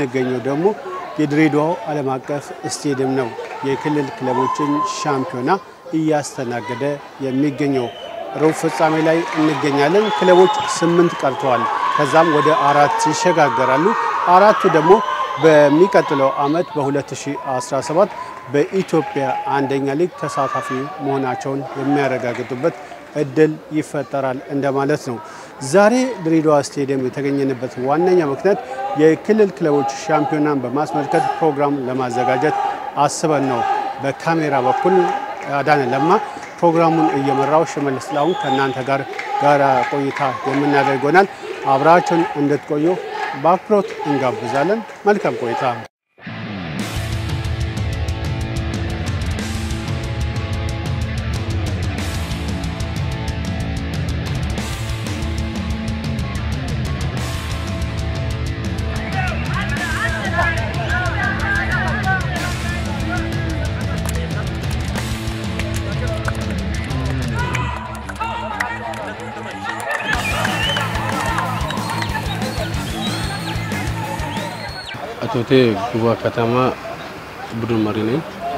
የምንገኘው ደግሞ የድሬዳዋ ዓለም አቀፍ ስቴዲየም ነው። የክልል ክለቦችን ሻምፒዮና እያስተናገደ የሚገኘው ሩብ ፍጻሜ ላይ እንገኛለን። ክለቦች ስምንት ቀርተዋል። ከዛም ወደ አራት ይሸጋገራሉ። አራቱ ደግሞ በሚቀጥለው ዓመት በ2017 በኢትዮጵያ አንደኛ ሊግ ተሳታፊ መሆናቸውን የሚያረጋግጡበት እድል ይፈጠራል እንደማለት ነው። ዛሬ ድሬዳዋ ስቴዲየም የተገኘንበት ዋነኛ ምክንያት የክልል ክለቦች ሻምፒዮናን በማስመልከት ፕሮግራም ለማዘጋጀት አስበን ነው። በካሜራ በኩል አዳነ ለማ ፕሮግራሙን እየመራው ሽመልስ ጥላሁን ከእናንተ ጋር ጋራ ቆይታ የምናደርግ ይሆናል። አብራችሁን እንድትቆዩ በአክብሮት እንጋብዛለን። መልካም ቆይታ። አቶቴ ጉባ ከተማ ቡድን መሪ ነኝ።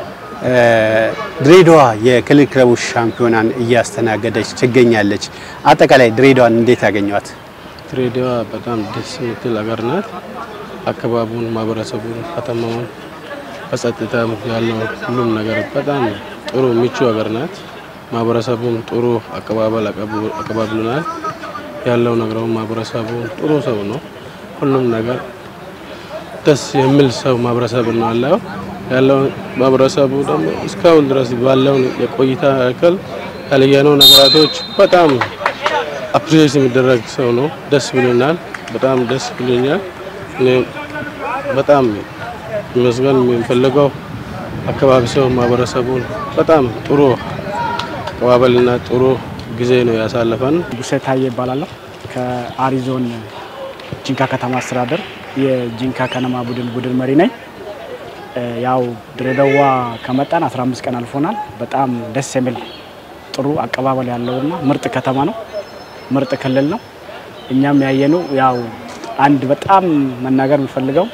ድሬዳዋ የክልል ክለቦች ሻምፒዮናን እያስተናገደች ትገኛለች። አጠቃላይ ድሬዳዋን እንዴት ያገኘዋት? ድሬዳዋ በጣም ደስ የምትል ሀገር ናት። አካባቢውን፣ ማህበረሰቡን፣ ከተማውን በጸጥታ ያለው ሁሉም ነገር በጣም ጥሩ ምቹ ሀገር ናት። ማህበረሰቡም ጥሩ አቀባበል አቀባብሉናል። ያለው ነገር ማህበረሰቡ ጥሩ ሰው ነው። ሁሉም ነገር ደስ የሚል ሰው ማህበረሰብ ነው ያለው ያለው ማህበረሰቡ ደግሞ እስካሁን ድረስ ባለው የቆይታ ያክል ያለየነው ነገራቶች በጣም አፕሪሼት የሚደረግ ሰው ነው። ደስ ብሎናል። በጣም ደስ ብሎኛል። እኔ በጣም መስገን የሚፈልገው አካባቢ ሰው ማህበረሰቡን በጣም ጥሩ አቀባበልና ጥሩ ጊዜ ነው ያሳለፈን። ጉሴታዬ ይባላለሁ ከአሪዞን ጂንካ ከተማ አስተዳደር የጂንካ ከነማ ቡድን ቡድን መሪ ነኝ። ያው ድሬዳዋ ከመጣን 15 ቀን አልፎናል። በጣም ደስ የሚል ጥሩ አቀባበል ያለውና ምርጥ ከተማ ነው። ምርጥ ክልል ነው። እኛም ያየነው ያው አንድ በጣም መናገር የምፈልገው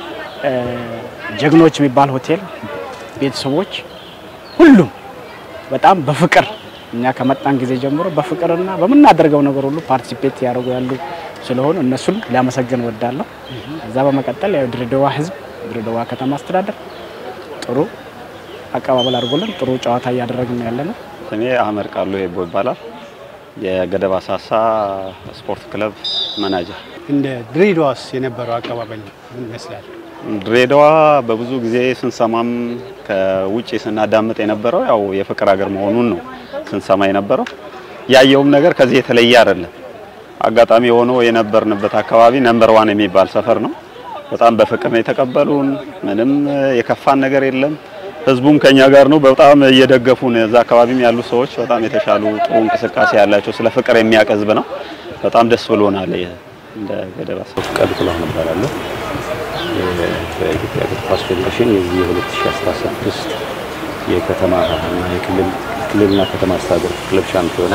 ጀግኖች የሚባል ሆቴል ቤተሰቦች ሁሉም በጣም በፍቅር እኛ ከመጣን ጊዜ ጀምሮ በፍቅርና በምናደርገው ነገር ሁሉ ፓርቲሲፔት ያደርጉ ያሉ ስለሆኑ እነሱን ሊያመሰግን ወዳለሁ። እዛ በመቀጠል ያው ድሬዳዋ ሕዝብ ድሬዳዋ ከተማ አስተዳደር ጥሩ አቀባበል አድርጎልን ጥሩ ጨዋታ እያደረግን ያለ ነው። ስሜ አህመድ ቃሉ ሄቦ ይባላል። የገደብ አሳሳ ስፖርት ክለብ መናጀር። እንደ ድሬዳዋስ የነበረው አቀባበል ምን ይመስላል? ድሬዳዋ በብዙ ጊዜ ስንሰማም ከውጭ ስናዳምጥ የነበረው ያው የፍቅር ሀገር መሆኑን ነው ስንሰማ የነበረው። ያየውም ነገር ከዚህ የተለየ አይደለም። አጋጣሚ ሆኖ የነበርንበት አካባቢ ነምበር ዋን የሚባል ሰፈር ነው። በጣም በፍቅር ነው የተቀበሉን። ምንም የከፋን ነገር የለም። ህዝቡም ከኛ ጋር ነው። በጣም እየደገፉን እዛ አካባቢም ያሉ ሰዎች በጣም የተሻሉ ጥሩ እንቅስቃሴ ያላቸው ስለ ፍቅር የሚያውቅ ህዝብ ነው። በጣም ደስ ብሎናል። እንደ ገደብ አሳሳ ፍቃዱ ጥላሁን እባላለሁ። በኢትዮጵያ እግር ኳስ ፌዴሬሽን የዚህ የ2016 የከተማ እና የክልል ክልልና ከተማ አስተዳደር ክለብ ሻምፒዮና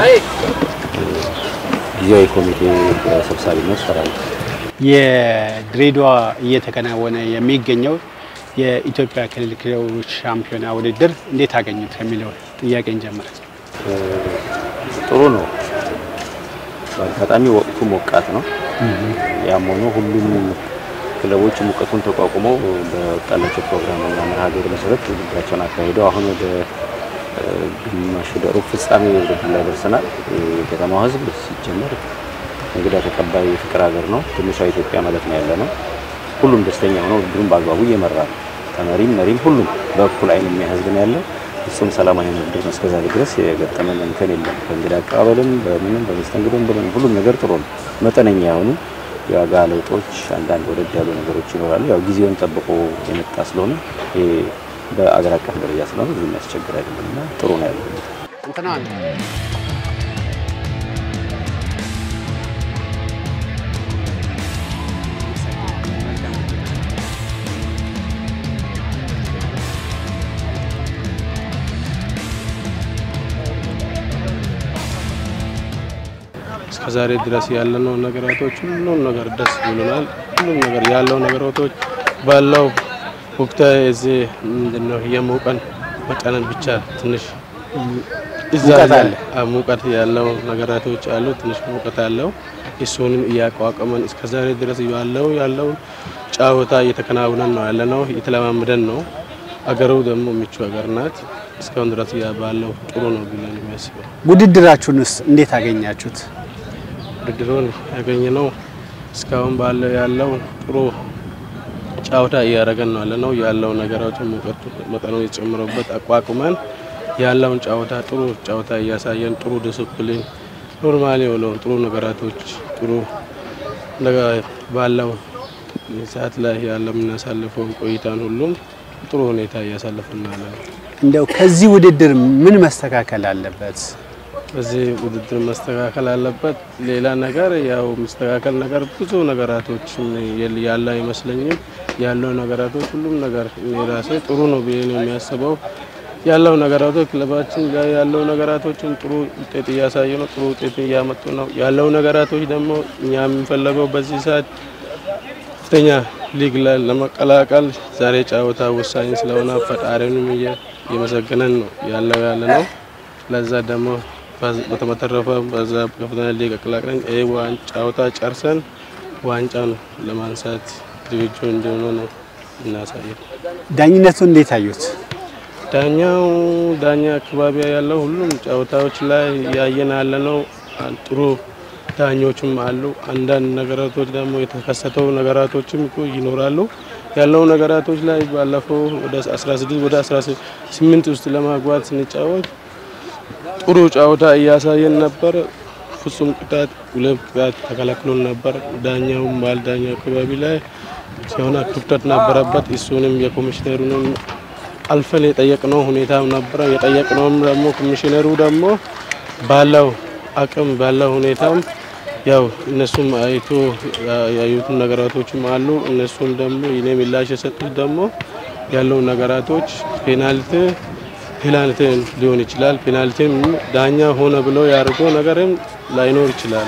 ጊዜያዊ ኮሚቴ ሰብሳቢነት እሰራለሁ። የድሬዳዋ እየተከናወነ የሚገኘው የኢትዮጵያ ክልል ክለቦች ሻምፒዮና ውድድር እንዴት አገኙት ከሚለው ጥያቄ እንጀምር። ጥሩ ነው። በአጋጣሚ ወቅቱ ሞቃት ነው። ያም ሆኖ ሁሉም ክለቦች ሙቀቱን ተቋቁመው በወጣላቸው ፕሮግራምና መርሃ ግብር መሰረት ውድድራቸውን አካሂደው አሁን ወደ ግማሽ ወደ ሩብ ፍጻሜ ውድድር ላይ ደርሰናል። የከተማው ሕዝብ ሲጀመር እንግዳ ተቀባይ የፍቅር ሀገር ነው። ትንሿ ኢትዮጵያ ማለት ነው ያለ ነው። ሁሉም ደስተኛ ሆነው ውድድሩን በአግባቡ እየመራ ነው። ተመሪም መሪም ሁሉም በእኩል አይን የሚያ ሕዝብ ነው ያለው። እሱም ሰላማዊ ውድድር ነው። እስከዛሬ ድረስ የገጠመን እንከን የለም። ከእንግዳ አቀባበልም በምንም በመስተንግዶም ብለን ሁሉም ነገር ጥሩ ነው። መጠነኛ የሆኑ የዋጋ ለውጦች፣ አንዳንድ ወደድ ያሉ ነገሮች ይኖራሉ። ያው ጊዜውን ጠብቆ የመጣ ስለሆነ ይሄ በአገር አቀፍ ደረጃ ስለሆነ ብዙ የሚያስቸግር አይደለም እና ጥሩ ነው ያለው። እንትና እስከዛሬ ድረስ ያለነው ነገራቶች ሁሉም ነገር ደስ ብሎናል። ሁሉም ነገር ያለው ነገራቶች ባለው ወቅታዊ እዚህ ምንድን ነው የሙቀን መጠንን ብቻ ትንሽ እዛ ሙቀት ላይ አለ። አዎ፣ ሙቀት ያለው ነገራቶች አሉ። ትንሽ ሙቀት አለው። እሱንም እያቋቋመን እስከዛሬ ድረስ ያለው ያለው ጫወታ እየተከናወነን ነው ያለ ነው እየተለማመደን ነው። አገሩ ደግሞ ምቹ ሀገር ናት። እስካሁን ድረስ ያ ባለው ጥሩ ነው ብለን የሚያስበው ውድድራችሁንስ እንዴት አገኛችሁት? ውድድሩን ያገኘ ነው። እስካሁን ባለው ያለው ጥሩ ጨዋታ እያደረገን ነው ያለ ነው ያለው ነገሮችን ሙቀቱ መጠኑ የጨምረበት አቋቁመን ያለውን ጨዋታ ጥሩ ጨዋታ እያሳየን ጥሩ ዲስፕሊን ኖርማሊ የሆነው ጥሩ ነገራቶች ጥሩ ነገር ባለው ሰዓት ላይ ያለው የምናሳልፈውን ቆይታን ሁሉም ጥሩ ሁኔታ እያሳለፍን ያለ ነው። እንደው ከዚህ ውድድር ምን መስተካከል አለበት? በዚህ ውድድር መስተካከል አለበት። ሌላ ነገር ያው መስተካከል ነገር ብዙ ነገራቶች ያለ አይመስለኝም። ያለው ነገራቶች ሁሉም ነገር እኔ ራሴ ጥሩ ነው ብዬ ነው የሚያስበው። ያለው ነገራቶች ክለባችን ላይ ያለው ነገራቶችን ጥሩ ውጤት እያሳዩ ነው፣ ጥሩ ውጤት እያመጡ ነው። ያለው ነገራቶች ደግሞ እኛ የምንፈለገው በዚህ ሰዓት ከፍተኛ ሊግ ላይ ለመቀላቀል ዛሬ ጨዋታ ወሳኝ ስለሆነ ፈጣሪንም እየመሰገነን ነው ያለው ያለ ነው። ለዛ ደግሞ በተመተረፈ በዛ ከፍተኛ ሊግ አቀላቅለን ይህ ጨዋታ ጨርሰን ዋንጫን ለማንሳት ዝግጁ እንደሆነ ነው እናሳየው። ዳኝነቱ እንዴት አዩት? ዳኛው ዳኛ አካባቢ ያለው ሁሉም ጨዋታዎች ላይ ያየን ያለ ነው። ጥሩ ዳኞችም አሉ። አንዳንድ ነገራቶች ደግሞ የተከሰተው ነገራቶችም እኮ ይኖራሉ። ያለው ነገራቶች ላይ ባለፈው ወደ 16 ወደ 18 ውስጥ ለማግባት ስንጫወት ጥሩ ጨዋታ እያሳየን ነበር። ፍጹም ቅጣት ሁለት ቅጣት ተከላክሎን ነበር። ዳኛውም ባል ዳኛው አካባቢ ላይ ሲሆን ክፍተት ነበረበት። እሱንም የኮሚሽነሩንም አልፈን የጠየቅነው ሁኔታ ነበረ። የጠየቅነውም ደግሞ ኮሚሽነሩ ደግሞ ባለው አቅም ባለው ሁኔታም ያው እነሱም አይቶ ያዩትን ነገራቶችም አሉ። እነሱም ደግሞ የኔ ምላሽ የሰጡት ደግሞ ያለው ነገራቶች ፔናልቲ ፔናልቲ ሊሆን ይችላል። ፔናልቲም ዳኛ ሆነ ብሎ ያደርገው ነገርም ላይኖር ይችላል።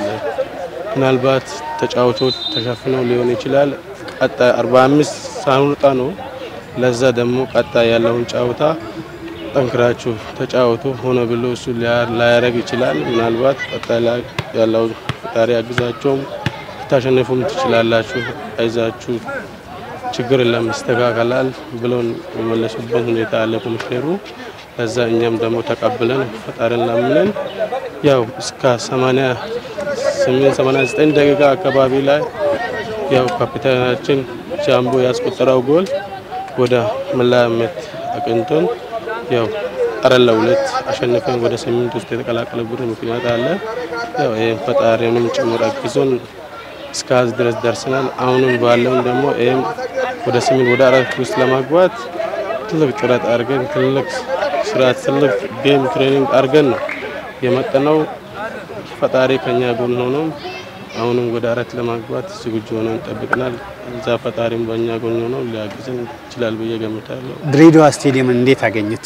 ምናልባት ተጫዋቾች ተሸፍነው ሊሆን ይችላል። ቀጣይ 45 ሳንወጣ ነው። ለዛ ደግሞ ቀጣይ ያለውን ጨዋታ ጠንክራችሁ ተጫወቱ ሆነ ብሎ እሱ ላያደርግ ይችላል። ምናልባት ቀጣይ ላይ ያለው ፈጣሪ አግዛቸውም ልታሸንፉም ትችላላችሁ፣ አይዛችሁ ችግር የለም ይስተካከላል ብሎን የመለሱበት ሁኔታ አለ ኮሚሽነሩ። ከዛ እኛም ደግሞ ተቀብለን ፈጣሪን ለምንን ያው እስከ 88 89 ደቂቃ አካባቢ ላይ ያው ካፒታናችን ጃምቦ ያስቆጠረው ጎል ወደ መለያ ምት አቅንቶን ያው አራት ለሁለት አሸንፈን ወደ ስምንት ውስጥ የተቀላቀለበት ምክንያት አለ። ያው ይህም ፈጣሪንም ጭምር አግዞን እስከዚህ ድረስ ደርሰናል። አሁንም ባለውን ደግሞ ይህም ወደ ስምንት ወደ አራት ውስጥ ለማግባት ትልቅ ጥረት አድርገን ትልቅ ስራ ትልቅ ጌም ትሬኒንግ አድርገን ነው የመጠነው። ፈጣሪ ከኛ ጎን ሆኖም አሁንም ወደ አራት ለማግባት ዝግጁ ሆነን ጠብቅናል። እዛ ፈጣሪም በእኛ ጎን ሆኖ ሊያግዘን ይችላል ብዬ ገምታለሁ። ድሬዳዋ ስቴዲየምን እንዴት አገኙት?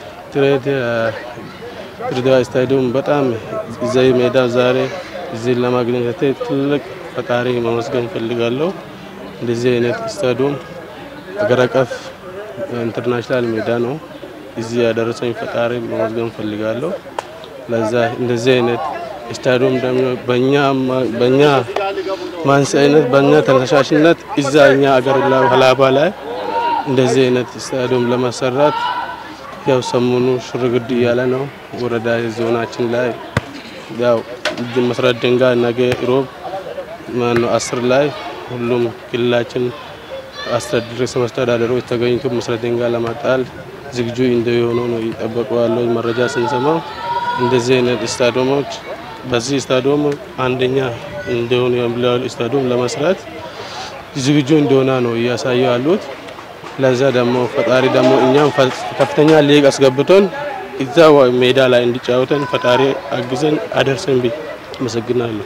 ድሬዳዋ ስታዲየም በጣም እዚህ ሜዳ ዛሬ እዚህ ለማግኘት ትልቅ ፈጣሪ መመስገን ፈልጋለሁ። እንደዚህ አይነት ስታዲየም አገር አቀፍ ኢንተርናሽናል ሜዳ ነው። እዚህ ያደረሰኝ ፈጣሪ መመስገን ፈልጋለሁ። ለዛ እንደዚህ አይነት ስታዲየም ደግሞ በእኛ በእኛ ማንስ አይነት በእኛ ተነሳሽነት እዛ እኛ አገር ሀላባ ላይ እንደዚህ አይነት ስታዲየም ለማሰራት ያው ሰሞኑ ሽርግድ እያለ ነው። ወረዳ ዞናችን ላይ ያው መሰረት ድንጋይ ነገ ሮብ ማነው አስር ላይ ሁሉም ክልላችን ርዕሰ መስተዳደሮች ተገኝቶ መሰረት ድንጋይ ለማጣል ዝግጁ እንደሆኑ ነው እየጠበቁ ያለው መረጃ ስንሰማው። እንደዚህ አይነት ስታዲየሞች በዚህ ስታዲየም አንደኛ እንደሆኑ ስታዲየም ለመስራት ዝግጁ እንደሆነ ነው እያሳዩ ያሉት። ለዛ ደግሞ ፈጣሪ ደግሞ እኛም ከፍተኛ ሊግ አስገብቶን እዛ ሜዳ ላይ እንዲጫወተን ፈጣሪ አግዘን አደርሰን ብ አመሰግናለሁ።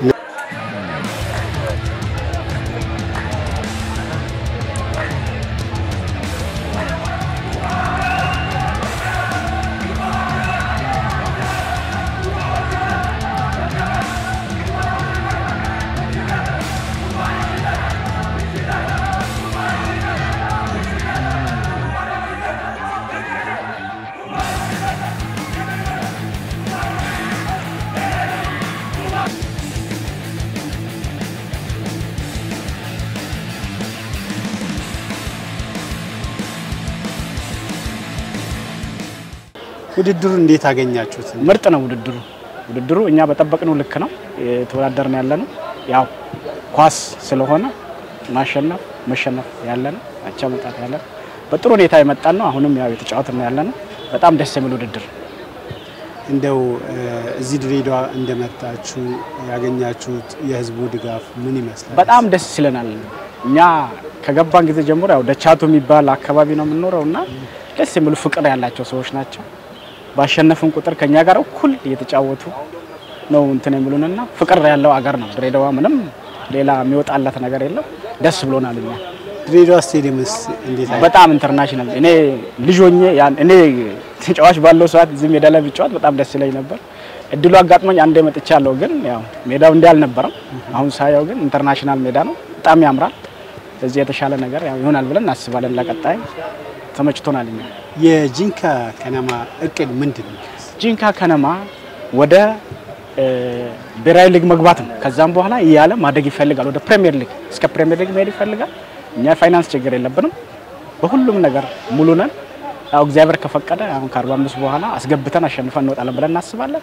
ውድድሩ እንዴት አገኛችሁት? ምርጥ ነው ውድድሩ። ውድድሩ እኛ በጠበቅነው ልክ ነው የተወዳደርን ያለ ነው። ያው ኳስ ስለሆነ ማሸነፍ መሸነፍ ያለ ነው፣ አቻ መውጣት ያለ ነው። በጥሩ ሁኔታ የመጣን ነው። አሁንም ያው የተጫወትን ያለ ነው። በጣም ደስ የሚል ውድድር እንደው እዚህ ድሬዳዋ እንደመጣችሁ ያገኛችሁት የህዝቡ ድጋፍ ምን ይመስላል? በጣም ደስ ይለናል። እኛ ከገባን ጊዜ ጀምሮ ያው ደቻቱ የሚባል አካባቢ ነው የምንኖረው እና ደስ የሚሉ ፍቅር ያላቸው ሰዎች ናቸው። ባሸነፍን ቁጥር ከኛ ጋር እኩል እየተጫወቱ ነው እንትን የሚሉንና ፍቅር ያለው አገር ነው ድሬዳዋ። ምንም ሌላ የሚወጣለት ነገር የለም። ደስ ብሎናል እኛ ድሬዳዋ ስቴዲየምስ እንዴት አየ? በጣም ኢንተርናሽናል። እኔ ልጅ ሆኜ ያን እኔ ተጫዋች ባለው ሰዓት እዚህ ሜዳ ላይ ብጫወት በጣም ደስ ይለኝ ነበር። እድሉ አጋጥሞኝ አንዴ መጥቻለሁ፣ ግን ያው ሜዳው እንዲህ አልነበረም። አሁን ሳየው ግን ኢንተርናሽናል ሜዳ ነው፣ በጣም ያምራል። እዚህ የተሻለ ነገር ያው ይሆናል ብለን እናስባለን። ለቀጣይ ተመችቶናል። እኛ የጂንካ ከነማ እቅድ ምንድን ነው? ጂንካ ከነማ ወደ ብሔራዊ ሊግ መግባት ነው። ከዛም በኋላ እያለ ማደግ ይፈልጋል። ወደ ፕሪሚየር ሊግ እስከ ፕሪሚየር ሊግ መሄድ ይፈልጋል። እኛ የፋይናንስ ችግር የለብንም። በሁሉም ነገር ሙሉ ነን። ያው እግዚአብሔር ከፈቀደ አሁን ከ45 በኋላ አስገብተን አሸንፈን እንወጣለን ብለን እናስባለን።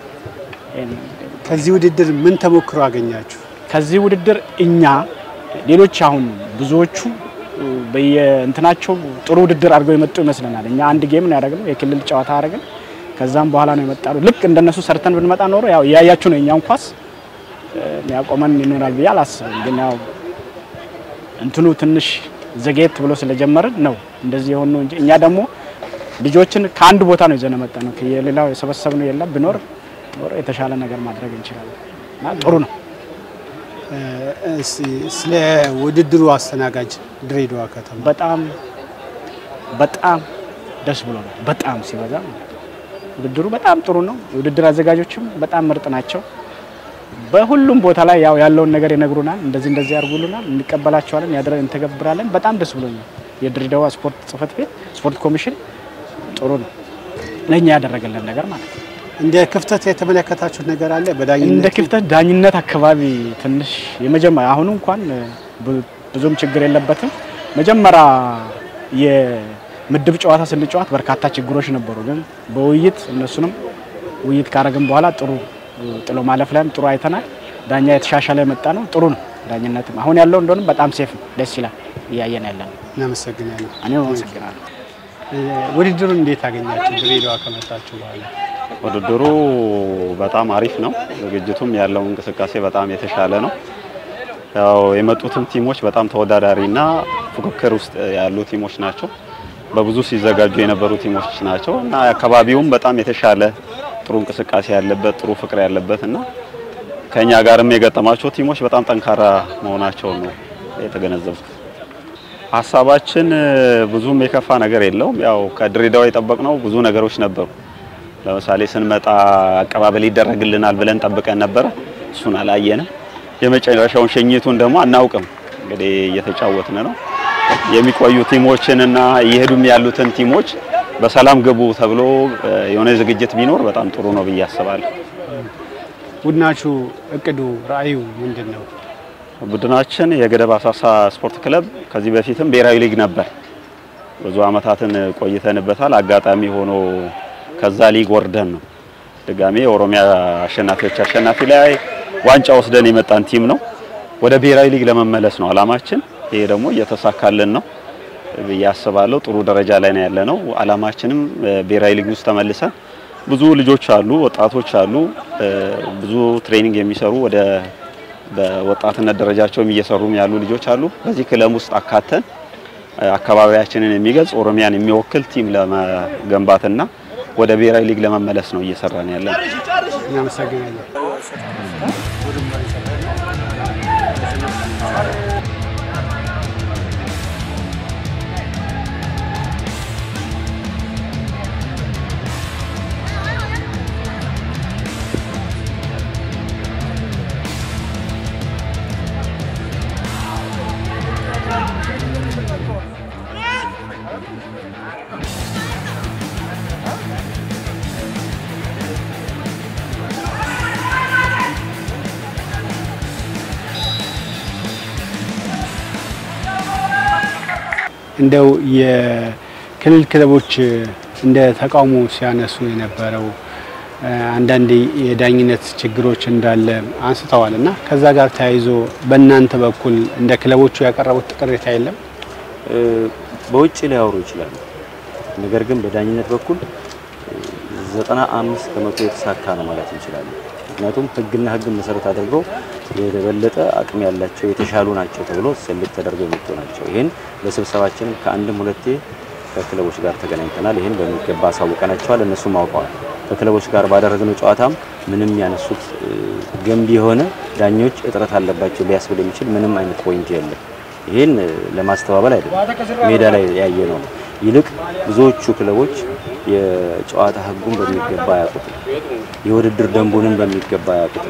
ከዚህ ውድድር ምን ተሞክሮ አገኛችሁ? ከዚህ ውድድር እኛ ሌሎች አሁን ብዙዎቹ በየእንትናቸው ጥሩ ውድድር አድርገው የመጡ ይመስለናል። እኛ አንድ ጌም ነው ያደረግነው፣ የክልል ጨዋታ አደረግን። ከዛም በኋላ ነው የመጣነው። ልክ እንደነሱ ሰርተን ብንመጣ ኖሮ ያው እያያችሁ ነው የኛውን ኳስ የሚያቆመን ይኖራል ብዬ አላስብም። ግን ያው እንትኑ ትንሽ ዘጌት ብሎ ስለጀመርን ነው እንደዚህ የሆኑ እንጂ እኛ ደግሞ ልጆችን ከአንድ ቦታ ነው ይዘን መጣ ነው የሌላው የሰበሰብነው የለም። ቢኖር ኖሮ የተሻለ ነገር ማድረግ እንችላለን እና ጥሩ ነው። እስኪ ስለ ውድድሩ አስተናጋጅ ድሬዳዋ ከተማ በጣም በጣም ደስ ብሎ ነው። በጣም ሲበዛ ውድድሩ በጣም ጥሩ ነው። የውድድር አዘጋጆችም በጣም ምርጥ ናቸው። በሁሉም ቦታ ላይ ያው ያለውን ነገር ይነግሩናል። እንደዚህ እንደዚህ ያርጉልናል፣ እንቀበላቸዋለን፣ ያድረ እንተገብራለን። በጣም ደስ ብሎኛል። የድሬዳዋ ስፖርት ጽሕፈት ቤት ስፖርት ኮሚሽን ጥሩ ነው ለእኛ ያደረገልን ነገር ማለት ነው። እንደ ክፍተት የተመለከታችሁት ነገር አለ? እንደ በዳኝነት ክፍተት ዳኝነት አካባቢ ትንሽ የመጀመሪያ አሁኑ እንኳን ብ- ብዙም ችግር የለበትም። መጀመሪያ የምድብ ጨዋታ ስንጫወት በርካታ ችግሮች ነበሩ፣ ግን በውይይት እነሱንም ውይይት ካረግን በኋላ ጥሩ ጥሎ ማለፍ ላይም ጥሩ አይተናል። ዳኛ የተሻሻለ የመጣ ነው። ጥሩ ነው ዳኝነትም አሁን ያለው እንደሆንም በጣም ሴፍ ነው። ደስ ይላል እያየን ያለ ነው። እናመሰግናለን። እኔ አመሰግናለሁ። ውድድሩን እንዴት አገኛችሁ? ድሬዳዋ ከመጣችሁ በኋላ ውድድሩ በጣም አሪፍ ነው። ዝግጅቱም ያለው እንቅስቃሴ በጣም የተሻለ ነው። ያው የመጡትም ቲሞች በጣም ተወዳዳሪና ፉክክር ውስጥ ያሉ ቲሞች ናቸው። በብዙ ሲዘጋጁ የነበሩ ቲሞች ናቸው እና አካባቢውም በጣም የተሻለ ጥሩ እንቅስቃሴ ያለበት ጥሩ ፍቅር ያለበት እና ከኛ ጋርም የገጠማቸው ቲሞች በጣም ጠንካራ መሆናቸውን ነው የተገነዘብኩት። ሀሳባችን ብዙም የከፋ ነገር የለውም። ያው ከድሬዳዋ የጠበቅነው ብዙ ነገሮች ነበሩ። ለምሳሌ ስንመጣ አቀባበል ይደረግልናል ብለን ጠብቀን ነበረ። እሱን አላየንም። የመጨረሻውን ሸኝቱን ደግሞ አናውቅም። እንግዲህ እየተጫወትን ነው። የሚቆዩ ቲሞችንና እየሄዱም ያሉትን ቲሞች በሰላም ግቡ ተብሎ የሆነ ዝግጅት ቢኖር በጣም ጥሩ ነው ብዬ አስባለሁ። ቡድናችሁ እቅዱ ራዕዩ ምንድን ነው? ቡድናችን የገደብ አሳሳ ስፖርት ክለብ ከዚህ በፊትም ብሔራዊ ሊግ ነበር። ብዙ አመታትን ቆይተንበታል። አጋጣሚ ሆኖ ከዛ ሊግ ወርደን ነው ድጋሜ የኦሮሚያ አሸናፊዎች አሸናፊ ላይ ዋንጫ ወስደን የመጣን ቲም ነው። ወደ ብሔራዊ ሊግ ለመመለስ ነው አላማችን። ይሄ ደግሞ እየተሳካልን ነው ብዬ አስባለሁ። ጥሩ ደረጃ ላይ ነው ያለ ነው። አላማችንም ብሔራዊ ሊግ ውስጥ ተመልሰን ብዙ ልጆች አሉ፣ ወጣቶች አሉ፣ ብዙ ትሬኒንግ የሚሰሩ ወደ በወጣትነት ደረጃቸውም እየሰሩም ያሉ ልጆች አሉ። በዚህ ክለብ ውስጥ አካተን አካባቢያችንን የሚገልጽ ኦሮሚያን የሚወክል ቲም ለመገንባትና ወደ ብሔራዊ ሊግ ለመመለስ ነው እየሰራን ያለን። እናመሰግናለን። እንደው የክልል ክለቦች እንደ ተቃውሞ ሲያነሱ የነበረው አንዳንድ የዳኝነት ችግሮች እንዳለ አንስተዋል እና ከዛ ጋር ተያይዞ በእናንተ በኩል እንደ ክለቦቹ ያቀረቡት ቅሬታ የለም? በውጭ ሊያወሩ ይችላሉ። ነገር ግን በዳኝነት በኩል ዘጠና አምስት ከመቶ የተሳካ ነው ማለት እንችላለን። ምክንያቱም ሕግና ሕግን መሰረት አድርገው የበለጠ አቅም ያላቸው የተሻሉ ናቸው ተብሎ ሰልፍ ተደርገው የመጡ ናቸው። ይህን በስብሰባችንም ከአንድም ሁለቴ ከክለቦች ጋር ተገናኝተናል። ይህን በሚገባ አሳውቀናቸዋል፣ እነሱም አውቀዋል። ከክለቦች ጋር ባደረግነው ጨዋታም ምንም ያነሱት ገንቢ የሆነ ዳኞች እጥረት አለባቸው ሊያስብል የሚችል ምንም አይነት ፖይንት የለም። ይህን ለማስተባበል አይደለም ሜዳ ላይ ያየ ነው። ይልቅ ብዙዎቹ ክለቦች የጨዋታ ህጉን በሚገባ ያውቁት፣ የውድድር ደንቡንም በሚገባ ያውቁት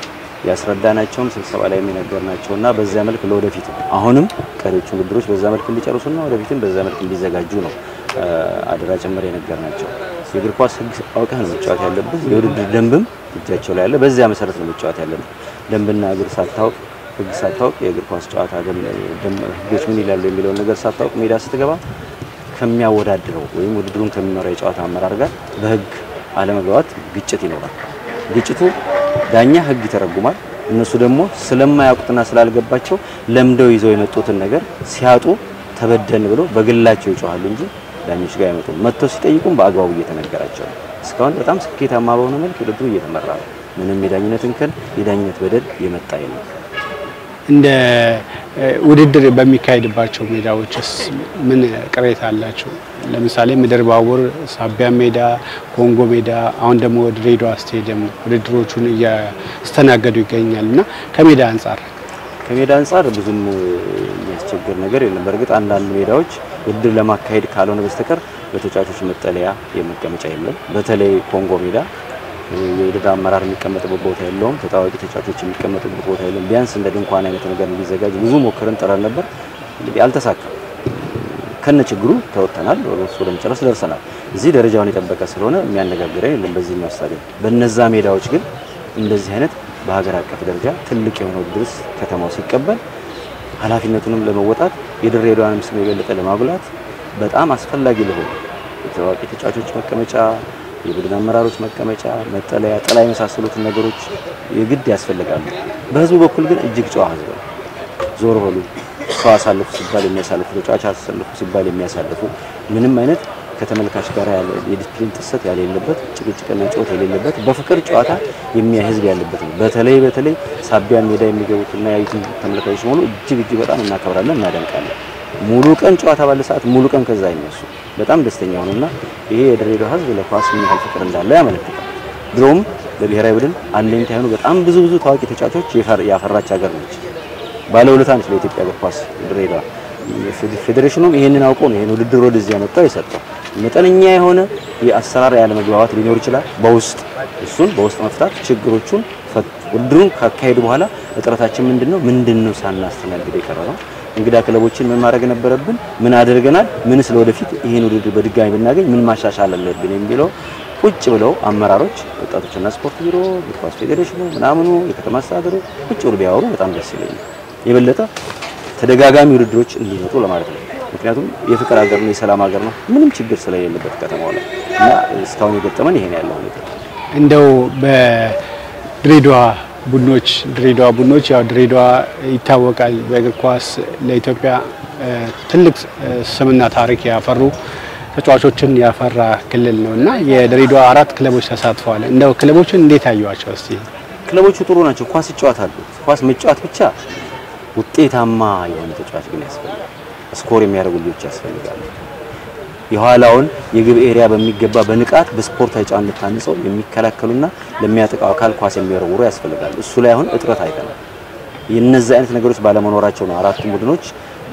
ያስረዳናቸውም ስብሰባ ላይ የሚነገርናቸውና በዚያ መልክ ለወደፊት አሁንም ቀሪዎቹ ውድድሮች በዛ መልክ እንዲጨርሱና ወደፊትም በዛ መልክ እንዲዘጋጁ ነው አደራ ጭምር የነገርናቸው። የእግር ኳስ ህግ አውቀህ ነው መጫወት ያለብህ። የውድድር ደንብም እጃቸው ላይ ያለ፣ በዚያ መሰረት ነው መጫወት ያለብህ። ደንብና እግር ሳታውቅ ህግ ሳታውቅ የእግር ኳስ ጨዋታ ህጎች ምን ይላሉ የሚለውን ነገር ሳታውቅ ሜዳ ስትገባ ከሚያወዳድረው ወይም ውድድሩን ከሚመራው የጨዋታ አመራር ጋር በህግ አለመግባባት ግጭት ይኖራል። ግጭቱ ዳኛ ህግ ይተረጉማል። እነሱ ደግሞ ስለማያውቁትና ስላልገባቸው ለምደው ይዘው የመጡትን ነገር ሲያጡ ተበደን ብለው በግላቸው ይጮሃሉ እንጂ ዳኞች ጋር አይመጡም። መጥተው ሲጠይቁም በአግባቡ እየተነገራቸው ነው። እስካሁን በጣም ስኬታማ በሆነ መልክ ውድድሩ እየተመራ ነው። ምንም የዳኝነት እንከን፣ የዳኝነት በደል የመጣ የለም። እንደ ውድድር በሚካሄድባቸው ሜዳዎችስ ምን ቅሬታ አላቸው? ለምሳሌ ምድር ባቡር፣ ሳቢያ ሜዳ፣ ኮንጎ ሜዳ፣ አሁን ደግሞ ድሬዳዋ ስቴዲየም ውድድሮቹን እያስተናገዱ ይገኛል እና ከሜዳ አንጻር ከሜዳ አንጻር ብዙም የሚያስቸግር ነገር የለም። በእርግጥ አንዳንድ ሜዳዎች ውድድር ለማካሄድ ካልሆነ በስተቀር በተጫዋቾች መጠለያ የመቀመጫ የለም። በተለይ ኮንጎ ሜዳ የውድድር አመራር የሚቀመጥበት ቦታ የለውም። ተታዋቂ ተጫዋቾች የሚቀመጡበት ቦታ የለም። ቢያንስ እንደ ድንኳን አይነት ነገር እንዲዘጋጅ ብዙ ሞክረን ጥረን ነበር። እንግዲህ አልተሳካም። ከነ ችግሩ ተወጥተናል። ወደ ወደ መጨረስ ደርሰናል። እዚህ ደረጃውን የጠበቀ ስለሆነ የሚያነጋግረን የለም በዚህ ስታዲየም። በነዛ ሜዳዎች ግን እንደዚህ አይነት በሀገር አቀፍ ደረጃ ትልቅ የሆነ ውድድር ከተማው ሲቀበል ኃላፊነቱንም ለመወጣት የድሬዳዋንም ስም የበለጠ ለማጉላት በጣም አስፈላጊ ለሆኑ የታዋቂ ተጫዋቾች መቀመጫ የቡድን አመራሮች መቀመጫ፣ መጠለያ፣ ጥላ የመሳሰሉትን ነገሮች የግድ ያስፈልጋሉ። በህዝቡ በኩል ግን እጅግ ጨዋ ህዝብ ነው። ዞር በሉ ሰው አሳልፉ ሲባል የሚያሳልፉ ተጫዋች አሳልፉ ሲባል የሚያሳልፉ ምንም አይነት ከተመልካች ጋር ያለ የዲስፕሊን ጥሰት ያሌለበት ጭቅጭቅና ጨዋታ የሌለበት በፍቅር ጨዋታ የሚያይ ህዝብ ያለበት ነው። በተለይ በተለይ ሳቢያን ሜዳ የሚገቡትና ያዩትን ተመልካቾች ሙሉ እጅግ እጅግ በጣም እናከብራለን፣ እናደንቃለን። ሙሉ ቀን ጨዋታ ባለ ሰዓት ሙሉ ቀን ከዛ አይነሱ በጣም ደስተኛ ሆኑና ይሄ የድሬዳዋ ህዝብ ለኳስ ምን ያህል ፍቅር እንዳለው ያመለክታል። ድሮም በብሔራዊ ቡድን አለኝታ የሆኑ በጣም ብዙ ብዙ ታዋቂ ተጫዋቾች ያፈራች ሀገር ነች። ባለውለታ ነች ለኢትዮጵያ እግር ኳስ ድሬዳዋ። ፌዴሬሽኑም ይሄንን አውቆ ነው ይሄን ውድድር ወደዚህ ያመጣው የሰጠው። መጠነኛ የሆነ የአሰራር ያለመግባባት ሊኖር ይችላል በውስጥ እሱን በውስጥ መፍታት ችግሮቹን ውድድሩን ካካሄዱ በኋላ እጥረታችን ምንድነው ምንድነው ሳናስተናግድ የቀረ ነው እንግዳ ክለቦችን ምን ማድረግ ነበረብን? ምን አድርገናል? ምንስ ለወደፊት ይሄን ውድድር በድጋሚ ብናገኝ ምን ማሻሻል አለብን የሚለው ቁጭ ብለው አመራሮች፣ ወጣቶችና ስፖርት ቢሮ፣ እግር ኳስ ፌዴሬሽኑ ምናምኑ፣ የከተማ አስተዳደሩ ቁጭ ብለው ቢያወሩ በጣም ደስ ይለኛል። የበለጠ ተደጋጋሚ ውድድሮች እንዲመጡ ለማለት ነው። ምክንያቱም የፍቅር ሀገር ነው፣ የሰላም ሀገር ነው። ምንም ችግር ስለሌለበት ከተማው ላይ እና እስካሁን የገጠመን ይሄን ያለው ሁኔታ እንደው በድሬዳዋ ቡድኖች ድሬዳዋ ቡድኖች ያው ድሬዳዋ ይታወቃል በእግር ኳስ ለኢትዮጵያ ትልቅ ስምና ታሪክ ያፈሩ ተጫዋቾችን ያፈራ ክልል ነው እና የድሬዳዋ አራት ክለቦች ተሳትፈዋል። እንደው ክለቦችን እንዴት አየዋቸው እስቲ? ክለቦቹ ጥሩ ናቸው። ኳስ ይጫወታሉ። ኳስ መጫወት ብቻ ውጤታማ የሆነ ተጫዋች ግን ያስፈልጋል። ስኮር የሚያደርጉ ልጆች ያስፈልጋሉ። የኋላውን የግብ ኤሪያ በሚገባ በንቃት በስፖርታዊ ጨዋነት ታንጸው የሚከላከሉና ለሚያጠቃው አካል ኳስ የሚወረውሩ ያስፈልጋሉ። እሱ ላይ አሁን እጥረት አይተናል። የነዚህ አይነት ነገሮች ባለመኖራቸው ነው አራቱም ቡድኖች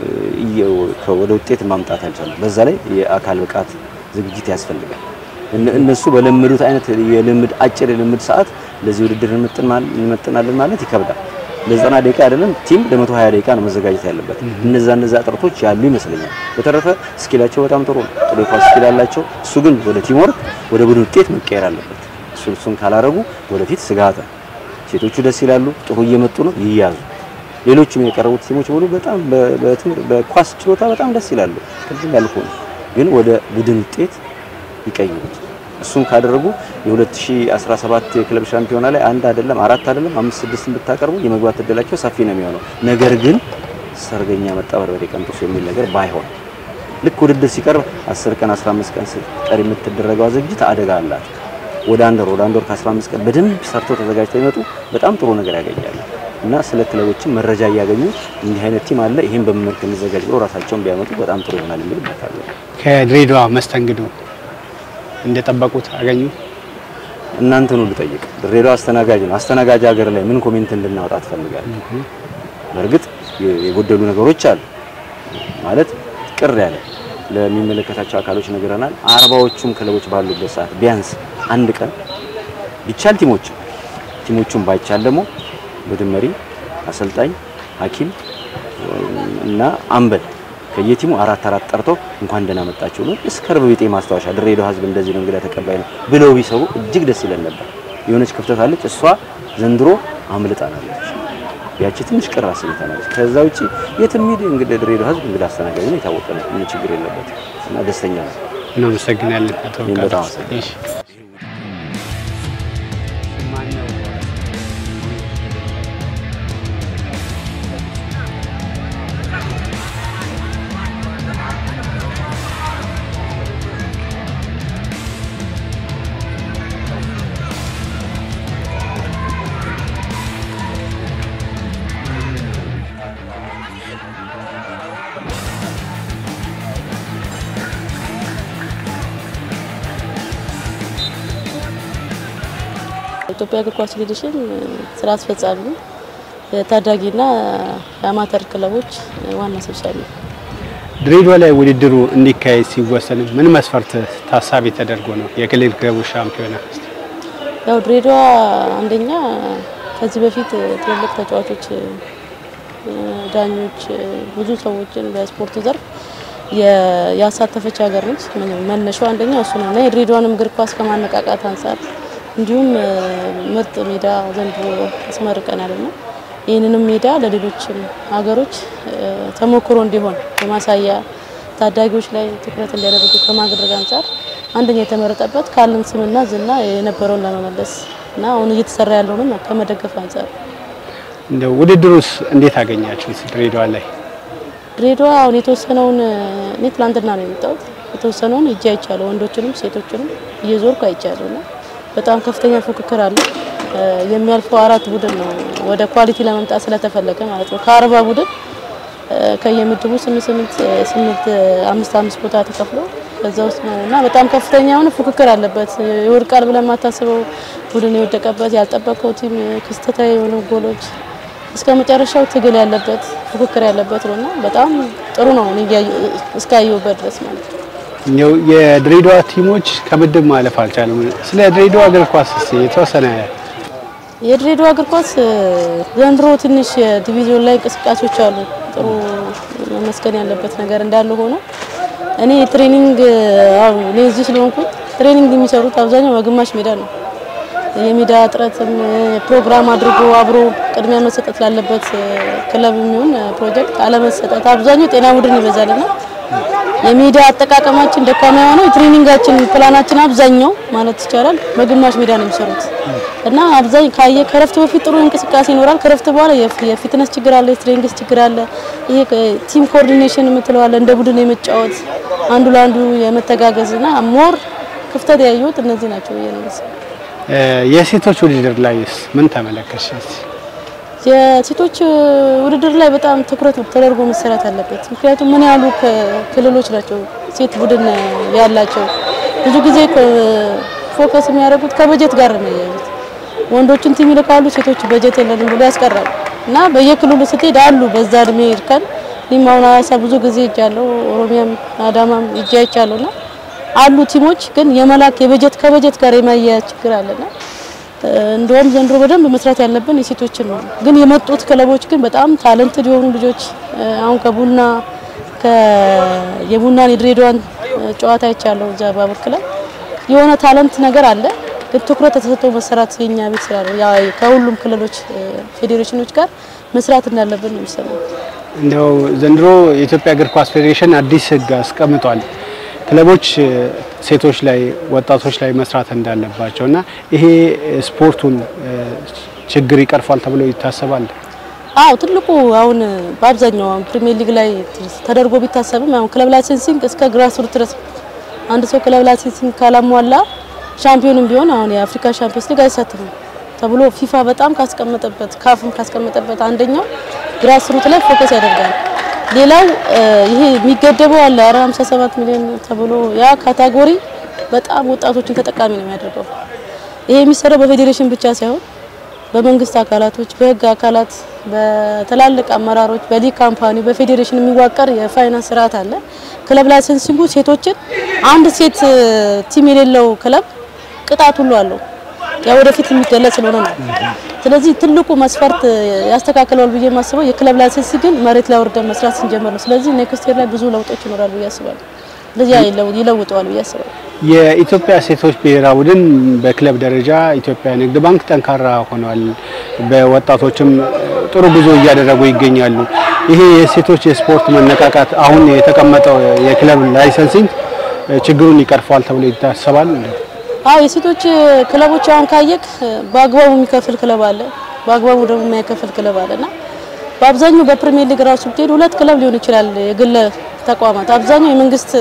ወደ ውጤት ማምጣት ያልቻሉ። በዛ ላይ የአካል ብቃት ዝግጅት ያስፈልጋል። እነሱ በለመዱት አይነት የልምድ አጭር የልምድ ሰዓት ለዚህ ውድድር እንመጥናለን ማለት ይከብዳል። ለዘጠና ደቂቃ አይደለም ቲም ለመቶ ሀያ ደቂቃ ነው መዘጋጀት ያለበት። እነዛ እነዛ እጥረቶች ያሉ ይመስለኛል። በተረፈ ስኪላቸው በጣም ጥሩ ነው። ጥሩ የኳስ ስኪል አላቸው። እሱ ግን ወደ ቲም ወርክ ወደ ቡድን ውጤት መቀየር አለበት። እሱ እሱን ካላረጉ ወደፊት ስጋት ነው። ሴቶቹ ደስ ይላሉ፣ ጥሩ እየመጡ ነው፣ ይያዙ። ሌሎችም የቀረቡት ቲሞች ሙሉ በጣም በኳስ ችሎታ በጣም ደስ ይላሉ። ቅድም ያልኩ ነው። ግን ወደ ቡድን ውጤት ይቀይሩት። እሱን ካደረጉ የ2017 የክለብ ሻምፒዮና ላይ አንድ አይደለም አራት አይደለም አምስት ስድስትን ብታቀርቡ የመግባት እድላቸው ሰፊ ነው የሚሆነው። ነገር ግን ሰርገኛ መጣ በርበሬ ቀንጥሱ የሚል ነገር ባይሆን ልክ ውድድር ሲቀርብ 10 ቀን 15 ቀን ሲቀር የምትደረገው ዝግጅት አደጋ አላት። ወደ አንድ ወር ወደ አንድ ወር ከ15 ቀን በደንብ ሰርተው ተዘጋጅተው ይመጡ በጣም ጥሩ ነገር ያገኛሉ እና ስለ ክለቦችም መረጃ እያገኙ እንዲህ አይነት ቲም አለ ይሄን በምን መልክ እንዘጋጅ ብሎ ራሳቸውን ቢያመጡ በጣም ጥሩ ይሆናል የሚል እመክራለሁ። ከድሬዳዋ መስተንግዶ እንደጠበቁት አገኙ? እናንተን ሁሉ ጠይቅ። ድሬዳዋ አስተናጋጅ ነው። አስተናጋጅ ሀገር ላይ ምን ኮሜንት እንድናወጣ ትፈልጋለህ? በእርግጥ የጎደሉ ነገሮች አሉ ማለት ቅር ያለ ለሚመለከታቸው አካሎች ነግረናል። አርባዎቹም ክለቦች ባሉበት ሰዓት ቢያንስ አንድ ቀን ቢቻል ቲሞቹም ቲሞቹም ባይቻል ደግሞ ቡድን መሪ፣ አሰልጣኝ፣ ሐኪም እና አምበል ከየቲሙ አራት አራት ጠርተው እንኳን ደህና መጣችሁ ነው እስከ ርብ ቢጤ ማስታወሻ ድሬዳዋ ሕዝብ እንደዚህ ነው እንግዳ ተቀባይ ነው ብለው ቢሰሩ እጅግ ደስ ይለን ነበር። የሆነች ክፍተት አለች። እሷ ዘንድሮ አምልጣናለች። ያቺ ትንሽ ቅር አሰኝታናለች። ከዛ ውጪ የትም ሂድ እንግዲህ ድሬዳዋ ሕዝብ እንግዳ አስተናጋጅ ነው፣ የታወቀ ነው። ምን ችግር የለበትም እና ደስተኛ ነው። እናመሰግናለን አቶ እኔም ወቃሽ። በጣም አመሰግናለሁ። እሺ። ኢትዮጵያ እግር ኳስ ፌዴሬሽን ስራ አስፈጻሚ የታዳጊና የአማተር ክለቦች ዋና ሰብሳቢ ነው። ድሬዳዋ ላይ ውድድሩ እንዲካሄድ ሲወሰን ምን መስፈርት ታሳቢ ተደርጎ ነው የክልል ክለቦች ሻምፒዮና? ያው ድሬዳዋ አንደኛ ከዚህ በፊት ትልልቅ ተጫዋቾች፣ ዳኞች፣ ብዙ ሰዎችን በስፖርቱ ዘርፍ የ- ያሳተፈች ሀገር ነች። መነሻው አንደኛ እሱ ነው እና የድሬዳዋንም እግር ኳስ ከማነቃቃት አንጻር እንዲሁም ምርጥ ሜዳ ዘንድሮ አስመርቀናል እና ይህንንም ሜዳ ለሌሎችም ሀገሮች ተሞክሮ እንዲሆን በማሳያ ታዳጊዎች ላይ ትኩረት እንዲያደርጉ ከማድረግ አንጻር አንደኛ የተመረጠበት ካለን ስምና ዝና የነበረውን ለመመለስ እና አሁን እየተሰራ ያለውንም ከመደገፍ አንጻር እንደ ውድድሩስ እንዴት አገኛችሁት? ድሬዳዋ ላይ ድሬዳዋ አሁን የተወሰነውን እኔ ትላንትና ነው የመጣሁት። የተወሰነውን እጅ አይቻለሁ፣ ወንዶችንም ሴቶችንም እየዞርኩ አይቻለሁ እና በጣም ከፍተኛ ፉክክር አለ። የሚያልፈው አራት ቡድን ነው ወደ ኳሊቲ ለመምጣት ስለተፈለገ ማለት ነው። ከአርባ ቡድን ከየምድቡ ስምንት ስምንት ስምንት አምስት አምስት ቦታ ተከፍሎ ከዛ ውስጥ ነው እና በጣም ከፍተኛ የሆነ ፉክክር አለበት። ይወድቃል ብለን የማታስበው ቡድን የወደቀበት ያልጠበቀው ቲም ክስተታዊ የሆኑ ጎሎች እስከ መጨረሻው ትግል ያለበት ፉክክር ያለበት ነው እና በጣም ጥሩ ነው እኔ እያየሁ እስካየሁበት ድረስ ማለት ነው። እንደው የድሬዳዋ ቲሞች ከምድብ ማለፍ አልቻለም። ስለ ድሬዳዋ እግር ኳስ እስኪ የተወሰነ የድሬዳዋ እግር ኳስ ዘንድሮ ትንሽ የዲቪዚዮን ላይ እንቅስቃሴዎች አሉ። ጥሩ መመስገን ያለበት ነገር እንዳለ ሆኖ እኔ ትሬኒንግ አዎ እኔ እዚህ ስለሆንኩኝ ትሬኒንግ የሚሰሩት አብዛኛው በግማሽ ሜዳ ነው። የሜዳ እጥረትም ፕሮግራም አድርጎ አብሮ ቅድሚያ መሰጠት ላለበት ክለብ የሚሆን ፕሮጀክት አለመሰጠት አብዛኛው ጤና ቡድን ይበዛልና የሜዳ አጠቃቀማችን ደካማ የሆነው የትሬኒንጋችን ፕላናችን አብዛኛው ማለት ይቻላል በግማሽ ሜዳ ነው የሚሰሩት እና አብዛኝ ካየ ከረፍት በፊት ጥሩ እንቅስቃሴ ይኖራል። ከረፍት በኋላ የፍ- የፊትነስ ችግር አለ፣ የትሬኒንግስ ችግር አለ። ይሄ ቲም ኮኦርዲኔሽን የምትለው አለ፣ እንደ ቡድን የመጫወት አንዱ ለአንዱ የመተጋገዝ እና ሞር ክፍተት ያየሁት እነዚህ ናቸው ብዬ ነው የማስበው። እ፣ የሴቶች ውድድር ላይስ ምን ተመለከትሽ? እስኪ? የሴቶች ውድድር ላይ በጣም ትኩረት ተደርጎ መሰራት አለበት። ምክንያቱም ምን ያሉ ክልሎች ናቸው ሴት ቡድን ያላቸው። ብዙ ጊዜ ፎከስ የሚያደርጉት ከበጀት ጋር ነው የሚያያዙት። ወንዶችን ቲም ይልካሉ፣ ሴቶች በጀት የለንም ብሎ ያስቀራሉ እና በየክልሉ ስትሄድ አሉ በዛ እድሜ ይርከን እኔም አሁን ሀዋሳ ብዙ ጊዜ እጃለሁ፣ ኦሮሚያም አዳማም እጃ ይቻለሁ እና አሉ ቲሞች ግን የመላክ የበጀት ከበጀት ጋር የማያያዝ ችግር አለና እንደውም ዘንድሮ በደንብ መስራት ያለብን የሴቶችን ነው። ግን የመጡት ክለቦች ግን በጣም ታለንትድ የሆኑ ልጆች አሁን ከቡና የቡናን የድሬዳዋን ጨዋታ ይቻለው እዛ ባቡር ክለብ የሆነ ታለንት ነገር አለ። ግን ትኩረት ተሰጥቶ መሰራት የኛ ቤት ስራ ነው። ያ ከሁሉም ክልሎች ፌዴሬሽኖች ጋር መስራት እንዳለብን ነው የሚሰማው። እንደው ዘንድሮ የኢትዮጵያ እግር ኳስ ፌዴሬሽን አዲስ ሕግ አስቀምጧል። ክለቦች ሴቶች ላይ ወጣቶች ላይ መስራት እንዳለባቸው እና ይሄ ስፖርቱን ችግር ይቀርፋል ተብሎ ይታሰባል። አዎ ትልቁ አሁን በአብዛኛው አሁን ፕሪሚየር ሊግ ላይ ተደርጎ ቢታሰብም አሁን ክለብ ላይሰንሲንግ እስከ ግራስሩት ድረስ አንድ ሰው ክለብ ላይሰንሲንግ ካላሟላ ሻምፒዮንም ቢሆን አሁን የአፍሪካ ሻምፒዮንስ ሊግ አይሳተፍም ተብሎ ፊፋ በጣም ካስቀመጠበት ካፍም ካስቀመጠበት አንደኛው ግራስሩት ላይ ፎከስ ያደርጋል። ሌላው ይሄ የሚገደበው አለ 57 ሚሊዮን ተብሎ ያ ካታጎሪ በጣም ወጣቶችን ተጠቃሚ ነው የሚያደርገው። ይሄ የሚሰራው በፌዴሬሽን ብቻ ሳይሆን በመንግስት አካላቶች፣ በህግ አካላት፣ በትላልቅ አመራሮች፣ በሊግ ካምፓኒ፣ በፌዴሬሽን የሚዋቀር የፋይናንስ ስርዓት አለ። ክለብ ላይሰንሲንጉ ሴቶችን አንድ ሴት ቲም የሌለው ክለብ ቅጣት ሁሉ አለው። ያ ወደፊት የሚገለጽ ስለሆነ ነው። ስለዚህ ትልቁ መስፈርት ያስተካክለዋል ብዬ የማስበው የክለብ ላይሰንስ ግን መሬት ላይ ወርደን መስራት ስንጀምር ነው። ስለዚህ ኔክስት ይር ላይ ብዙ ለውጦች ይኖራሉ ብዬ አስባለሁ። ስለዚህ ይለውጠዋል ብዬ አስባለሁ። የኢትዮጵያ ሴቶች ብሔራዊ ቡድን በክለብ ደረጃ ኢትዮጵያ ንግድ ባንክ ጠንካራ ሆኗል። በወጣቶችም ጥሩ ጉዞ እያደረጉ ይገኛሉ። ይሄ የሴቶች የስፖርት መነቃቃት አሁን የተቀመጠው የክለብ ላይሰንሲንግ ችግሩን ይቀርፈዋል ተብሎ ይታሰባል። አዎ የሴቶች ክለቦች አሁን ካየክ በአግባቡ የሚከፍል ክለብ አለ፣ በአግባቡ ደግሞ የማይከፍል ክለብ አለና በአብዛኛው በፕሪሚየር ሊግ ራሱ ብትሄድ ሁለት ክለብ ሊሆን ይችላል የግል ተቋማት፣ አብዛኛው የመንግስት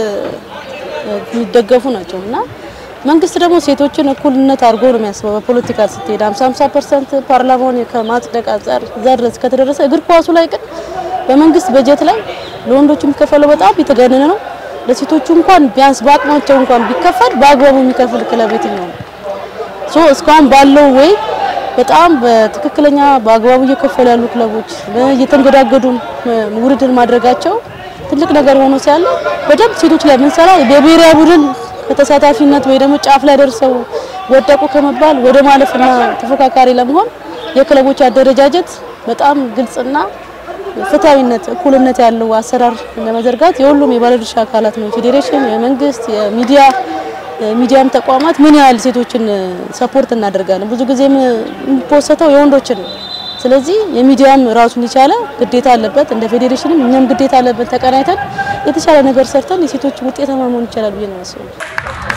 የሚደገፉ ናቸው እና መንግስት ደግሞ ሴቶችን እኩልነት አድርጎ ነው የሚያስበው። በፖለቲካ ስትሄድ 50 50% ፓርላማውን ከማጽደቅ አንጻር እዛ ድረስ ከተደረሰ እግር ኳሱ ላይ ግን በመንግስት በጀት ላይ ለወንዶች የሚከፈለው በጣም የተጋነነ ነው። ለሴቶቹ እንኳን ቢያንስ በአቅማቸው እንኳን ቢከፈል በአግባቡ የሚከፍል ክለብ የትኛው ነው? ሶ እስካሁን ባለው ወይ በጣም በትክክለኛ በአግባቡ እየከፈሉ ያሉ ክለቦች እየተንገዳገዱ ውድድር ማድረጋቸው ትልቅ ነገር ሆኖ ሲያለ በደንብ ሴቶች ላይ የምንሰራ በብሔራዊ ቡድን ከተሳታፊነት ወይ ደግሞ ጫፍ ላይ ደርሰው ወደቁ ከመባል ወደ ማለፍና ተፎካካሪ ለመሆን የክለቦች አደረጃጀት በጣም ግልጽና ፍትሃዊነት፣ እኩልነት ያለው አሰራር ለመዘርጋት የሁሉም የባለድርሻ አካላት ነው። ፌዴሬሽን፣ የመንግስት፣ የሚዲያ ሚዲያም ተቋማት ምን ያህል ሴቶችን ሰፖርት እናደርጋለን። ብዙ ጊዜ የሚፖሰተው የወንዶችን ነው። ስለዚህ የሚዲያም ራሱን የቻለ ግዴታ አለበት። እንደ ፌዴሬሽንም እኛም ግዴታ አለበት። ተቀናይተን የተሻለ ነገር ሰርተን የሴቶች ውጤታማ መሆን ይቻላል ብዬ ነው የማስበው።